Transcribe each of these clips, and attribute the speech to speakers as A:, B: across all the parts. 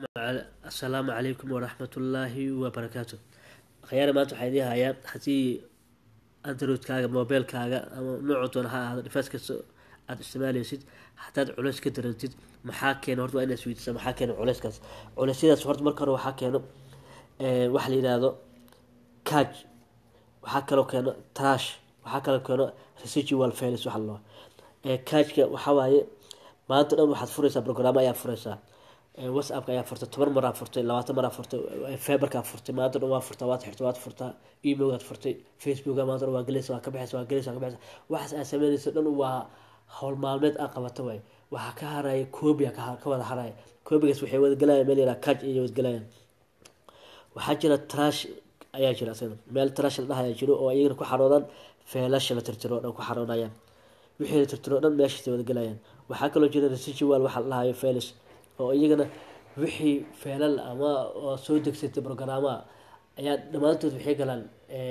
A: asalaamu calaykum waraxmatullaahi wabarakaatu akhyaari maanta waxaa idiin hayaa haddii androidkaaga mobilkaaga ama noocu doona ha ahaado device kasta aada isticmaaleysid haddaad culeys ka darantid maxaa keena horta waa inaad isweydiisa maxaa keena culeyskaas culeysyadaas horta marka hore waxaa keeno waxa la yidhaahdo caj waxaa kaloo keeno trash waxaa kaloo keeno residual fails waxa la kajka waxaa waaye maanta dhan waxaad fureysaa brograamo ayaa fureysaa whatsappka ayaa furtay toban maraa furtay labaatan maraa furtay fiberkaa furtay maanta dhan waa furtaa waad xirtay waad furtaa emailgaad furtay facebooka maanta dhan waa gelaysa waa ka baxaysa waa gelaysa waa ka baxaysa waxaas aad sameynaysa dhan waa howl maalmeed aad qabata waay waxaa ka haraya koobiya ka wada haraya koobigaas waxay wadagalayaan meel yaraa kaj ayay wadagalayaan waxaa jira trash ayaa jira asagana meel trash la dhahaya jiro oo iyagana ku xaroodaan feelasha la tirtiro o dhan ku xaroonayaan wixii la tirtiro o dhan meeshaasay wadagalayaan waxaa kaloo jira residual waxa la dhahayo felis oo iyagana wixii feelal ama oo soo degsatay brograamaha ayaa dhammaantood waxay galaan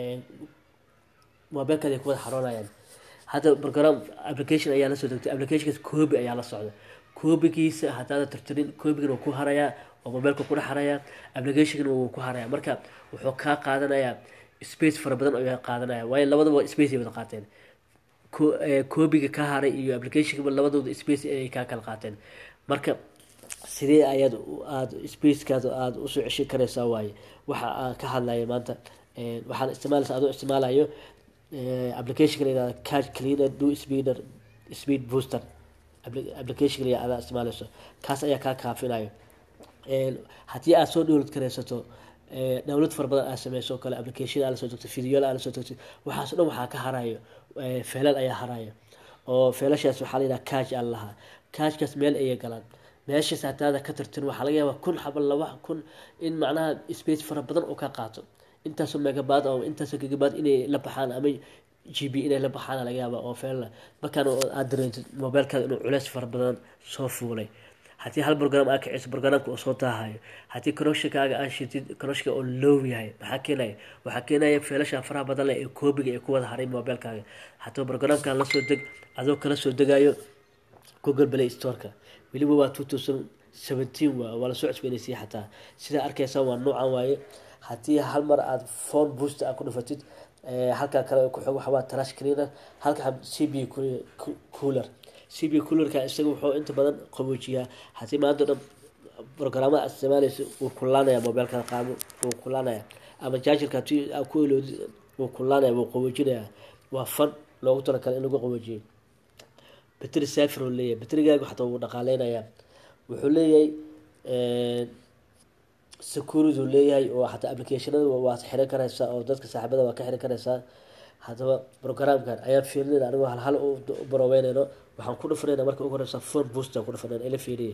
A: mobilkaada ay ku wada xaroonayaan hadda program application ayaa lasoo degtay applicationkaas koobi ayaa la socda koobigiisa haddaada tirtirin koobigana wuu ku harayaa oo mobilka ku dhex harayaa applicationkana wuu ku harayaa marka wuxuu kaa qaadanayaa space fara badan ayaa qaadanaya waayo labadaba space ay wada qaateen koobiga ka haray iyo applicationka labadooda space ayay kaa kala qaateen marka sidee ayaad aada spacekaada aada usoo ceshin kareysaa waaye waxa aan ka hadlaya maanta waxaan isticmaalaysa adoo isticmaalayo applicationka la yihahda card cleaner do speeder speed booster applicationka la adaa isticmaalayso kaas ayaa kaa kaafinayo haddii aada soo dhowlad kareysato dowlad fara badan aad sameyso oo kale application aa lasoo degto videola aa lasoo degto waxaas dhan waxaa ka harayo feelal ayaa harayo oo feelashaas waxaa la yidhaha kaj aa lahaa kajkaas meel ayay galaan meeshaas hadaada ka tirtin waxaa laga yaabaa kun xaba laba kun in macnaha space fara badan oo ka qaato intaasoo megabaad oo intaasoo gigabaad inay la baxaan ama g b inay la baxaan laga yaaba oo feelna markaan aad dareentid mobilkaada inuu culeys fara badan soo fuulay haddii hal brogram aa kiciso programka oo soo taahayo haddii connectionkaaga aa shitid connectionka oo low yahay maxaa keenaya waxaa keenaya feelasha faraha badan leh ee koobiga ee ku wada haray mobilkaaga haddaba programkan lasoo deg adoo kala soo degayo google play storeka weliba waa two thousand seventeen waa waa lasoo cusbeynaysay xataa sidaa arkeysa waa noocan waaye haddii hal mar aada phone booster aad ku dhufatid halkaa kale ku xog waxawaa trash cleaner halka c b cooler c b coolerka isaga wuxuu inta badan qaboojiyaa haddii maanta dhan brograamada aad isticmaaleysa wuu kulaanaya mobilka qaamo wuu kulaanaya ama jaajarka haddii aad ku eloodid wuu kulaanaya wuu qaboojinaya waa fan loogu talakale in lagu qaboojiyo batri safir uu leeyahay batrigaaga xataa wuu dhaqaaleynayaa wuxuu leeyahay security uu leeyahay oo xataa applicationada waad xiran kareysaa oo dadka saaxiibada waa ka xiran kareysaa haddaba programkan ayaan fiirinayna anigoo hal hal u baroweyneyno waxaan ku dhufanayna marka ugu horeysa phone booster ku dhufanayna ila fiiriye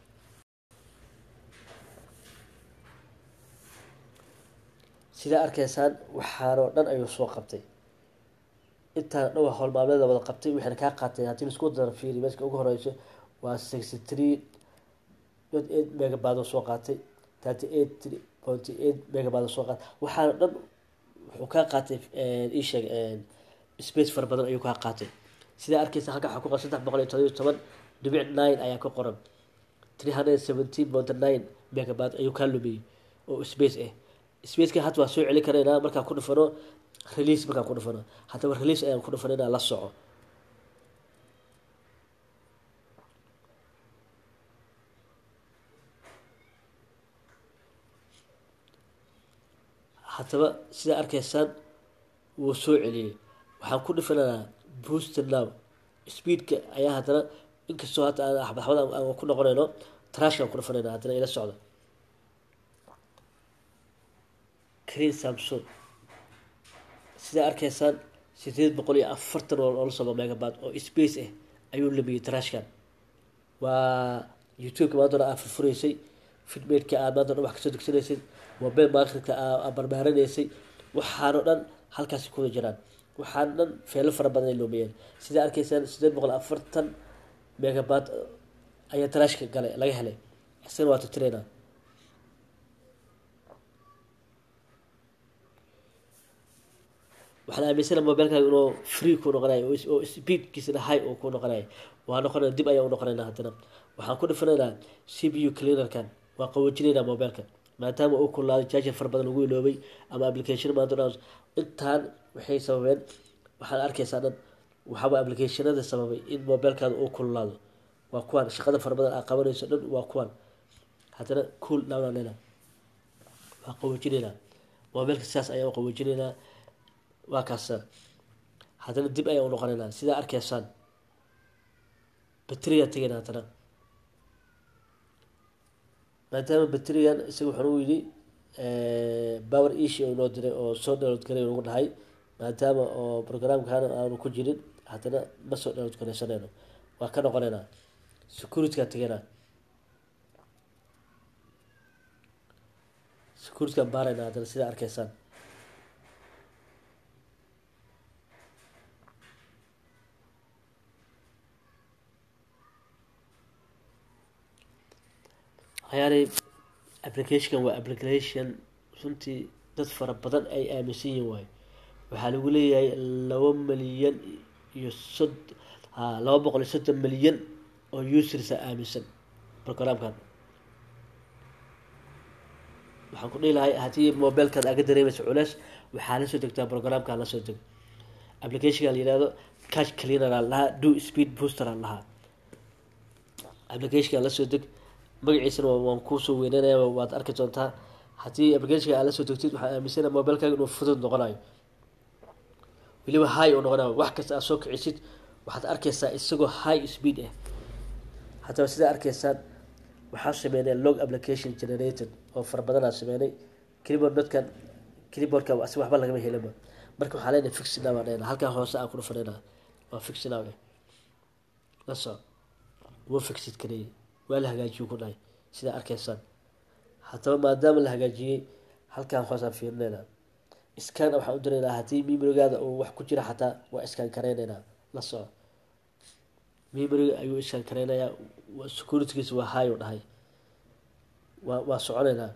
A: sidaa arkeysaan waxaanoo dhan ayuu soo qabtay intaan dhan waa howl maalmeeda wada qabtay waxayna kaa qaatay haddii laisku dara fiiri meeska ugu horeyso waa sixty three dot eight megabaad oo soo qaatay thirty eight pointy eight megabaad oo soo qaatay waxaana dhan wuxuu kaa qaatay isheeg space fara badan ayuu kaa qaatay sidaa arkeysa halka waxaa ku qoran saddex boqol iyo todobiyo toban dhibic nine ayaa ka qoran three hundred seventeen point nine megabaad ayuu kaa lumiyey oo space ah spaceka hadda waa soo celin karaynaa markaan ku dhufano release markaan ku dhufano haddaba release ayaan ku dhufanaynaa la soco haddaba sidaa arkeysaan wuu soo celiyey waxaan ku dhufanaynaa booster now speedka ayaa haddana inkastoo hadda aan axbad axbad aan ku noqonayno trashkaan ku dhufanayna haddana ila socda creen samson sidaa arkeysaan sideed boqol iyo afartan oo la sobo megabaad oo space ah ayuu lumiyey trashkan waa youtubeka maantona aad furfureysay fidmaidka aad maantona wax kasoo degsanaysay mobile marketka aad barbaarinaysay waxaanoo dhan halkaasi kuwada jiraan waxaana dhan feelo fara badan ay lumiyeen sidaa arkeysaan sideed boqol afartan megabaad ayaa trashka galay laga helay isagana waa titireyna waxaan aaminsana mobilkaaga inuu free ku noqonayo oo speedkiisana high uu ku noqonayo waa noqonaya dib ayaa u noqonayna haddana waxaan ku dhifanaynaa c b u cleanerkan waa qaboojinaynaa mobilka maadaama uu kulaaday jaajar fara badan lagu iloobay ama application maanta dhan intaan waxay sababeen waxaad arkaysaa dhan waxaaba applicationada sababay in mobilkaada uu kululaado waa kuwan shaqada fara badan aa qabanayso dhan waa kuwan haddana cool down lena waa qaboojinaynaa mobilka sidaas ayaa u qaboojinaynaa waa kaasa haddana dib ayaa u noqonaynaa sidaa arkaysaan bateriyaa tegayna haddana maadaama baterigan isaga waxaan u yidhi power ishi oo inoo diray oo soo download garay nagu dhahay maadaama oo programkan aanu ku jirin haddana ma soo download garaysanayno waa ka noqonaynaa securityga tegaynaa securitygan baaraynaa haddana sidaa arkaysaan hayaanay applicationkan waa application runtii dad fara badan ay aaminsan yihin waayo waxaa lagu leeyahay laba milyan iyo sod ha laba boqol iyo soddon milyan oo usersa aaminsan programkan waxaan ku dhihi lahay haddii mobilkaad aga dareemaysa culeys waxaa lasoo degtaa programkan lasoo dego applicationka la yihahdo cash cleaner aan lahaa do speed booster aan lahaa applicationka lasoo deg magaciisana waan kuusoo weyneynaya waad arki doontaa haddii applicationka aad lasoo degtid waxaa aaminsana mobilkaaga inuu fudud noqonayo weliba high uu noqonayo wax kasta aad soo kicisid waxaad arkaysaa isagoo high speed ah haddaba sidaa arkaysaan waxaa sameynay log application generated oo fara badanaa sameynay keyboard dadkan keyboardka si waxba lagama helinba marka waxaa leenahay fixina baan dhahna halkaa hoose aan ku dhufanayna waa fixina eh la soco wuu fixid kareeyay waa la hagaajiyuu ku dhahay sidaa arkaysaan haddaba maadaama la hagaajiyey halkaan hoosaan fiirinaynaa iskaan waxaan u diraynaa haddii memorigaada uu wax ku jira xataa waa iskaan kareynaynaa la soco memoriga ayuu iskaan kareynayaa securitygiisa waa high u dhahay waa waa soconaynaa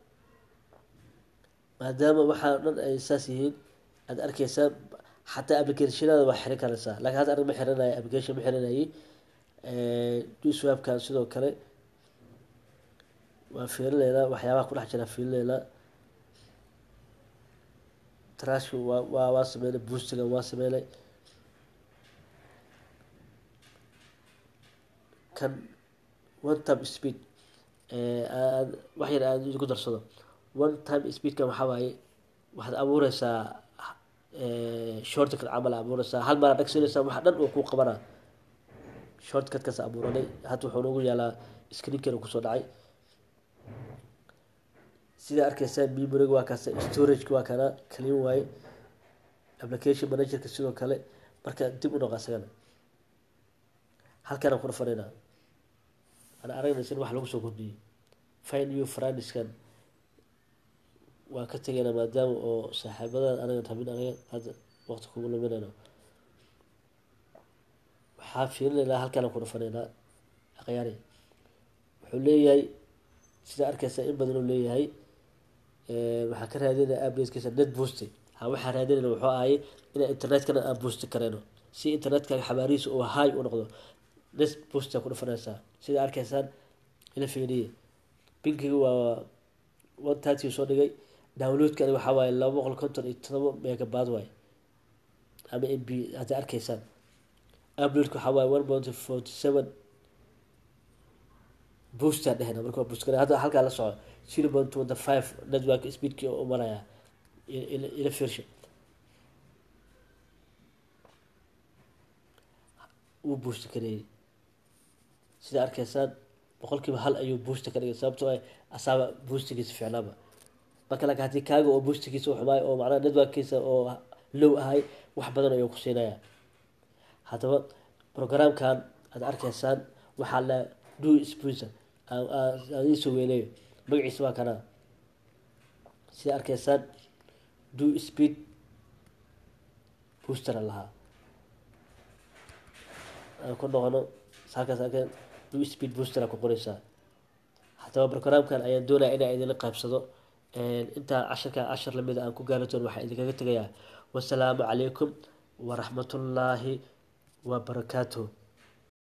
A: maadaama waxaa dhan ay saas yihiin aad arkeysaa xataa applicationada waa xirin karaysaa laakiin hadda aniga ma xirinaya application ma xirinayay duswabkan sidoo kale waa fiirinaynaa waxyaabaha kudhex jira fiirinaynaa trashka waa waa waa sameynay boostigan waa sameynay kan one time speed aad wax yar aad isku darsado one time speedkan waxaa waaye waxaad abuureysaa shortcut camal abuureysaa hal maraa dhagsinaysaa waxa dhan uu ku qabanaa shortcutkaas abuuranay hadda wuxuu nagu yaalaa screenkeena kusoo dhacay sidaa arkeysaa memoriga waa kaas storageka waa kana clean waaye application managerka sidoo kale marka dib u noqa isagana halkaanaan ku dhufanaynaa aan aragnaysa in wax lagu soo kordhiyey fine new franiskan waa ka tegaynaa maadaama oo saaxiibadan anagan rabin anaga hadda waqti kugu luminayno waxaa fiirinaynaa halkaanaan ku dhufanaynaa akhyaari wuxuu leeyahay sidaa arkeysa in badan uu leeyahay waxaa ka raadinaya updatekiisa net boosti ha waxaa raadinayna wuxuu ahay inaan internetkana aan boosti karayno si internetkaaga xabaarihiisa uu high u noqdo net boosta ku dhufanaysaa sida arkaysaan ila fiiriye binkiga waa one thirty soo dhigay downloadkani waxaa waaye laba boqol konton iyo todoba megabad waay ama m b hadda arkaysaan uploadka waxaa waaye one point forty seven booster dhehna marka waa boost hadda halkaa la soco zero point twenty five network speedkii u maraya ila fiirsha wuu boost kareeyey sida arkaysaan boqolkiiba hal ayuu boosta ka dhigay sababtoo ah asaaba boostigiisa ficnaaba marka laakiin haddii kaaga oo boostigiisa u xumaay oo macnaha networkkiisa oo low ahay wax badan ayuu ku siinaya haddaba programkan aad arkaysaan waxaa la do spuser aan iisoo weyneeyo magaciisa waa kanaa sida arkaysaan do speed boostera lahaa aan ku noqono halkaas arkeen do speed boostera ku qoreysaa haddaba programkan ayaan doonaya inaa idinla qaybsado intaan casharkan cashar lamida aan ku gaari doon waxaa idinkaga tegayaa wasalaamu calaykum waraxmatullaahi wabarakaatuh